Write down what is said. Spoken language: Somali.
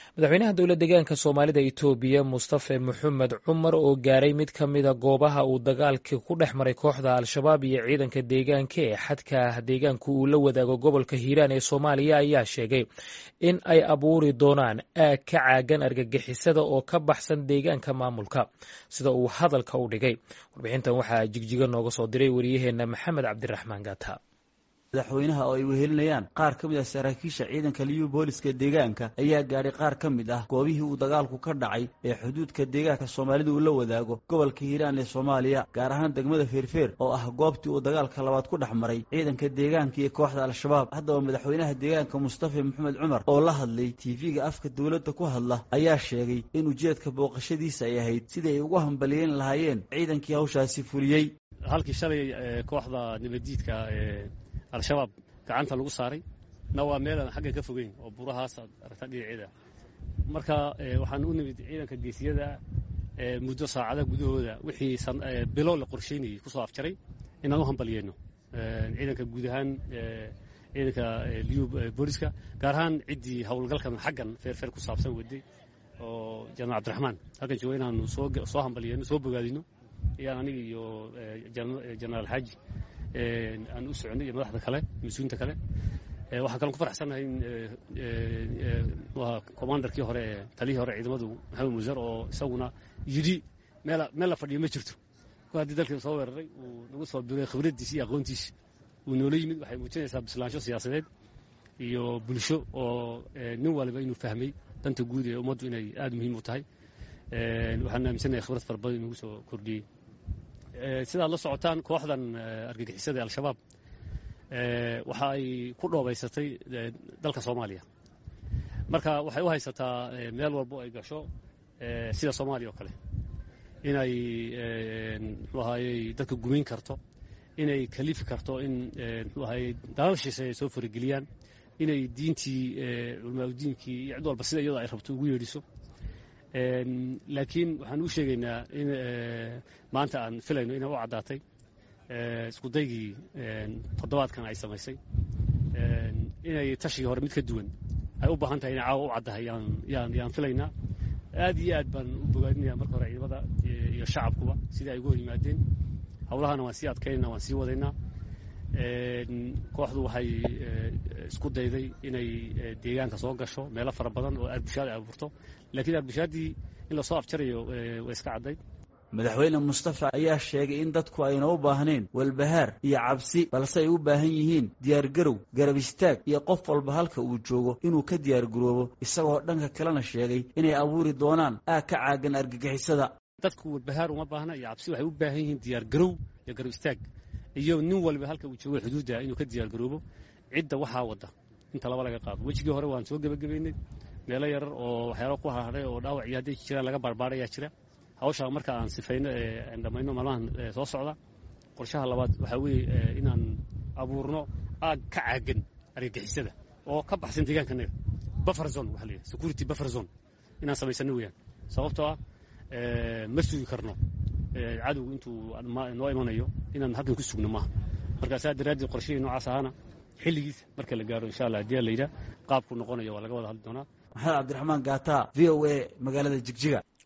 madaxweynaha dowla deegaanka soomaalida itoobiya mustafe maxamed cumar oo gaaray mid ka mida goobaha uu dagaalka ku dhex maray kooxda al-shabaab iyo ciidanka deegaanka ee xadka deegaanku uu la wadaago gobolka hiiraan ee soomaaliya ayaa sheegay in ay abuuri doonaan aag ka caagan argagixisada oo ka baxsan deegaanka maamulka sida uu hadalka u dhigay warbixintan waxaa jigjiga nooga soo diray wariyaheena maxamed cabdiraxmaan gata madaxweynaha oo ay wehelinayaan qaar ka mid ah saraakiisha ciidanka liyu booliska deegaanka ayaa gaadhay qaar ka mid ah goobihii uu dagaalku ka dhacay ee xuduudka deegaanka soomaalida uu la wadaago gobolka hiiraan ee soomaaliya gaar ahaan degmada feerfeer oo ah goobtii uu dagaalka labaad ku dhex maray ciidanka deegaanka iyo kooxda al-shabaab haddaba madaxweynaha deegaanka mustafa maxamed cumar oo la hadlay tv-ga afka dowladda ku hadla ayaa sheegay in ujeedka booqashadiisa ay ahayd sidii ay ugu hambaliyeyn lahaayeen ciidankii hawshaasi fuliyey halkii shalay kooxda nabaddiidka al-shabaab gacanta lagu saaray na waa meelaan xaggan ka fogeyn oo burahaas aad aragtaa dhinaceeda marka waxaan u nimid ciidanka geesiyada muddo saacada gudahooda wixii bilo la qorsheynayay kusoo afjaray inaan u hambalyeeno ciidanka guud ahaan ciidanka liyu booliska gaar ahaan ciddii howlgalkan xaggan feerfeer ku saabsan waday oo janaal cabdiraxmaan halkan jooga inaanu soo hambalyeeno soo bogaadino iyaan aniga iyo jenaraal xaaji aan u soconay iyo madaxda kale mas-uulinta kale waxaan kalon ku faraxsannahay in commandarkii hore ee taliyihii hore ciidamadu maxamed muusar oo isaguna yidhi meel meel la fadhiyo ma jirto ko haddii dalkii soo weeraray uu nagu soo biray khibraddiisi iyo aqoontiisi uu noola yimid waxay muujinaysaa bislaansho siyaasadeed iyo bulsho oo nin waliba inuu fahmay danta guud ee ummaddu inay aada muhiim u tahay waxaan aaminsanahay khibrad fara badan inugu soo kordhiyey sidaad la socotaan kooxdan argagixisada al-shabaab waxa ay ku dhoobaysatay dalka soomaaliya marka waxay u haysataa meel walbo ay gasho sida soomaaliya oo kale inay muxuu ahaayey dadka gumayn karto inay kalifi karto in muxuu ahaayey dalal shishe ay soo farageliyaan inay diintii culamaauddiinkii iyo cid walba sida iyadoo ay rabto ugu yeedhiso laakiin waxaan u sheegaynaa in maanta aan filayno inay u caddaatay iskudaygii toddobaadkan ay samaysay inay tashigii hore mid ka duwan ay u baahan tahay inay caawa u caddahay yaan yaan filaynaa aad iyo aad baan u bogaadinaya marka hore ciidamada iyo shacabkuba sidai ay uga hor yimaadeen howlahana waan sii adkaynayna waan sii wadaynaa kooxdu waxay isku dayday inay deegaanka soo gasho meelo fara badan oo arbushaad ay abuurto laakiin arbushaadii in lasoo afjarayo way iska caddayd madaxweyne mustafa ayaa sheegay in dadku ayna u baahneen walbahaar iyo cabsi balse ay u baahan yihiin diyaargarow garab istaag iyo qof walba halka uu joogo inuu ka diyaargaroobo isagoo dhanka kalena sheegay inay abuuri doonaan aag ka caagan argagixisada dadku walbahaar uma baahna iyo cabsi waxay u baahan yihiin diyaargarow iyo garab istaag iyo nin waliba halka uu joogo xuduudda inuu ka diyaargaroobo cidda waxaa wadda inta laba laga qaado wejigii hore waan soo gebagabaynay meelo yarar oo waxyaalo ku harharay oo dhaawac iyo hadday jiraan laga baarbaarayaa jira hawshaa marka aan sifayno ee aan dhammayno maalmahan soo socda qorshaha labaad waxaa weeye inaan abuurno aag ka caagan argagixisada oo ka baxsan deegaankanaga buffer zone waxa la yidhaha security buffer zone inaan samaysano weeyaan sababtoo ah ma sugi karno cadowgu intuu noo imanayo inaan halkan ku sugno maaha marka saa daraaddeed qorshihii noocaas ahaana xilligiisa marka la gaaro insha allah haddii la yidhaha qaabku noqonayo waa laga wada hadli doonaa maxamed cabdiraxmaan gaata v o a magaalada jigjiga